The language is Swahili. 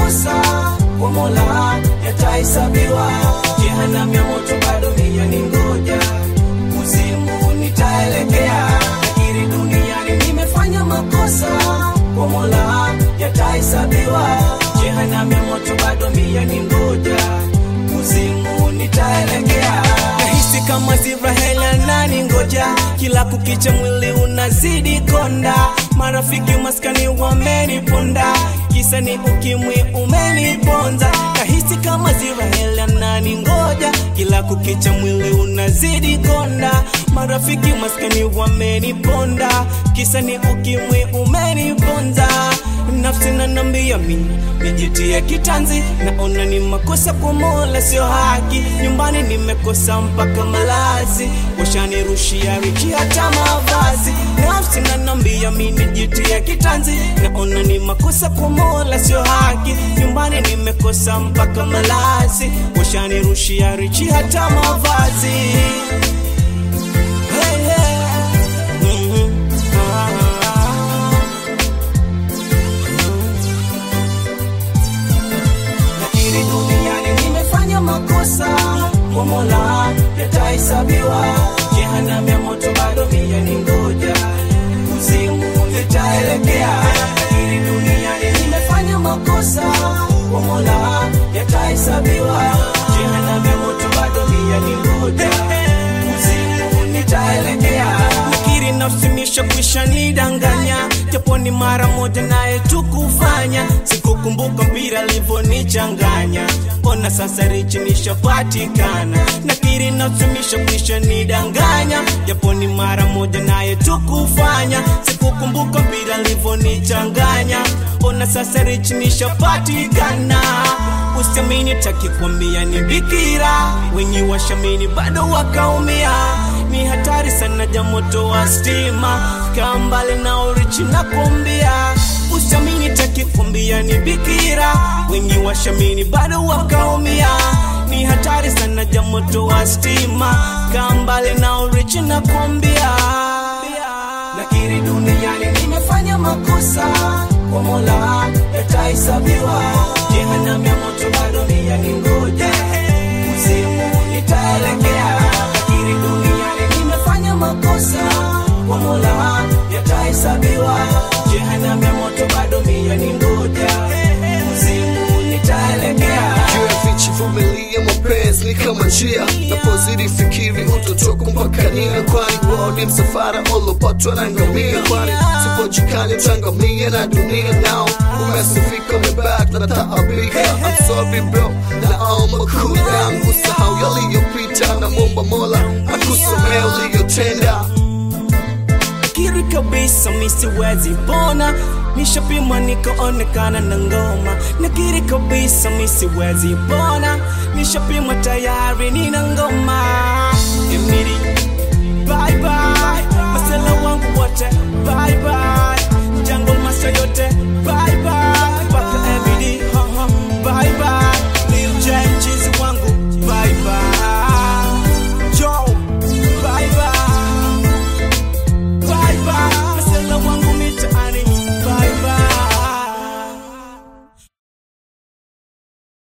makosa kwa Mola yatahesabiwa. Jehanamu ya moto bado mia ni ngoja, kuzimu nitaelekea. Nakiri duniani nimefanya makosa kwa Mola yatahesabiwa. Jehanamu ya moto bado mia ni ngoja, kuzimu nitaelekea. Nahisi kama Ziraheli anani ngoja, kila kukicha mwili unazidi konda, marafiki maskani wameniponda, kisa ni ukimwi umeniponza. Nahisi kama Ziraheli anani ngoja, kila kukicha mwili unazidi konda, marafiki maskani wameniponda, kisa ni ukimwi umeniponza. Nafsi nanambia mimi nijitie kitanzi, naona ni makosa kwa Mola, sio haki. Nyumbani nimekosa mpaka malazi, washanirushia richi hata mavazi. Nafsi nanambia mimi nijitie kitanzi, naona ni makosa kwa Mola, sio haki. Nyumbani nimekosa mpaka malazi, washanirushia richi hata mavazi. Hey, hey. Mhm. Ah. Nakiri duniani nimefanya makosa, kwa Mola yatahesabiwa. Jehanamu ya moto bado mia ni ngoja, kuzimu nitaelekea. Nakiri duniani nimefanya makosa, kwa Mola yatahesabiwa. Jehanamu ya moto bado mia ni ngoja, kuzimu nitaelekea. Nakiri nafsi imeshakwisha nidanganya, japo ni mara moja naye tukufanya. Sikukumbuka mpira alivyonichanganya, ona sasa richi nishapatikana. Nakiri nafsi imeshakwisha nidanganya, japo ni mara moja naye tukufanya. Sikukumbuka mpira alivyonichanganya, ona sasa richi nishapatikana. Usiamini takikwambia ni bikira, wenye washamini bado wakaumia ni hatari sana ja moto wa stima, kaa mbali na orichi na kuambia. Usiamini takikwambia ni bikira, wengi washamini bado wakaumia. Ni hatari sana ja moto wa stima, kaa mbali na orichi na kuambia. Nakiri duniani nimefanya makosa, kwa Mola yatahesabiwa. Jehanamu ya moto bado mia ni ngoja, kuzimu nitaelekea. Nakiri duniani nimefanya makosa, kwa Mola yatahesabiwa. Jehanamu ya moto bado mia ni ngoja, kuzimu nitaelekea. juu ya vichi vumilia mapenzi ni kama njia napozidi fikiri utotoka mpaka nia kwani wao ni msafara ulopatwa na ngamia kwani sipojikani tangamia na dunia nao umesifika umebak na taabika I'm sorry bro naomba cool down usahau yaliyopita na momba mola akusamea uliyotenda Kiri kabisa mi siwezi pona, nishapimwa nikaonekana na ngoma. Nakiri kabisa mi siwezi pona, nishapimwa tayari nina ngoma. Emiri, bye bye, masela wangu wote bye bye, jungle master yote